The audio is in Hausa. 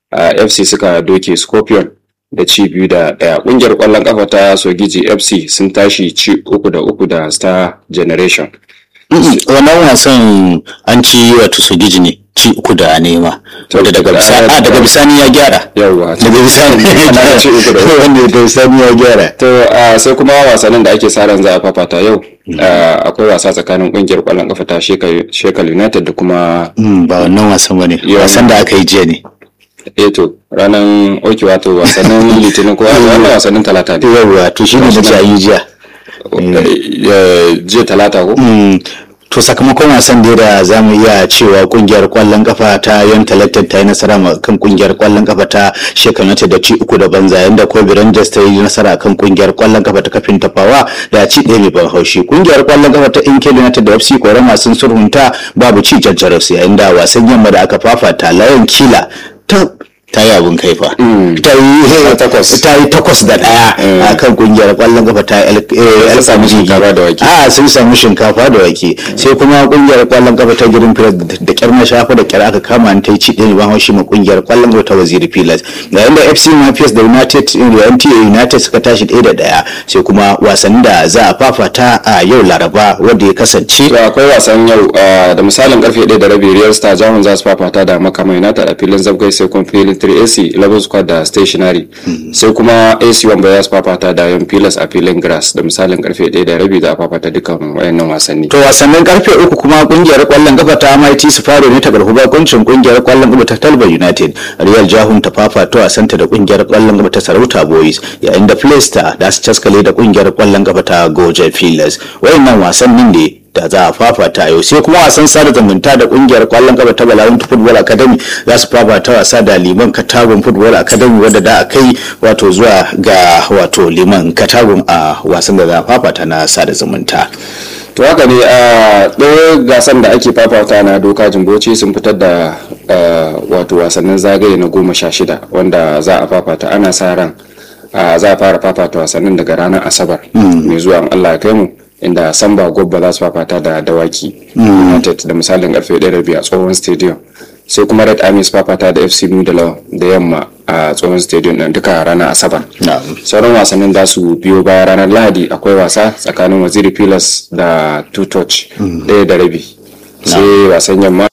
fc suka doke scorpion da ci biyu da ɗaya ƙungiyar ƙwallon ƙafa ta sogiji fc sun tashi ci uku da uku da star generation wannan wasan an ci wato sogiji ne ci uku da nema wanda daga bisani a daga bisani ya gyara yawwa daga bisani ya gyara ci uku da uku wanda daga bisani ya gyara to ah, sai kuma wasannin da ake sa ran za a fafata yau ah, akwai wasa tsakanin ƙungiyar ƙwallon ƙafa ta shekal united da kuma Mm, ba wannan wasan bane Yawan- wasan da aka yi jiya ne eto ranar oke wato wasannin litinin ko wannan wasannin talata ne yawwa to shi ne da a yi jiya Eh, jiya talata ko Mm, to sakamakon wasan da da za mu iya cewa kungiyar kwallon kafa ta yan talented ta yi nasara ma kan kungiyar kwallon kafa ta shekanata da ci uku da banza yanda kobe rangers ta yi nasara kan kungiyar kwallon kafa ta kafin tafawa da ci ɗaya mai ban haushi kungiyar kwallon kafa ta inke united da fc korama sun sulhunta babu ci jajjaras yayin da wasan yamma da aka fafata layan kila ta ta yi abin kaifa ta yi takwas. ta yi takwas da ɗaya a kan kungiyar kwallon kafa ta el Sun samu shinkafa da wake. a sun samu shinkafa da wake sai kuma kungiyar kwallon kafa ta girin filas da kyar na shafa da kyar aka kama ta yi ci ɗaya ban haushi ma kungiyar kwallon kafa ta waziri filas yayin da fc mafias da united da mta united suka tashi ɗaya da ɗaya sai kuma wasannin da za a fafata a yau laraba wanda ya kasance to akwai wasan yau ah, da misalin karfe 1 da rabi real star jamus za su fafata da makama united a filin zabgai sai kuma filin 3ac 11 squad da stationary sai kuma ac wamba za su fafata da yan pilas a filin grass da misalin karfe 1 da rabi za a fafata dukkan wayannan wasanni To wasannin karfe uku kuma kungiyar kwallon kafa ta MIT su faro ne ta karfi bakuncin kungiyar kwallon kafa ta Talba United. Real Jahun ta fafato a santa da kungiyar kwallon kafa ta Sarauta Boys yayin da Playstar da su caskale da kungiyar kwallon kafa ta Goje Filas. Wayannan wasannin ne da za a fafata yau sai kuma wasan sada zumunta da kungiyar kwallon kafa ta Balawun Football Academy za su fafata wasa da Liman Katagun Football Academy wadda da a kai wato zuwa ga wato Liman Katagun a wasan da za a fafata na sada zumunta. to haka ne a ɗaya gasan da ake fafata na doka jimboci sun fitar da ah, wato wasannin zagaye na goma sha shida wanda za a fafata ana sa ran ah, za a fara fafata wasannin daga ranar asabar mai zuwa in allah ya kai mu inda samba gobba za su fafata da dawaki united da misalin karfe 1 a tsohon stadium sai kuma red army su fafata da fc nudala da yamma a tsohon stadium ɗin duka ranar asabar Na'am. sauran wasannin za su biyo baya ranar lahadi akwai wasa tsakanin waziri pilas da two touch ɗaya da rabi sai wasan yamma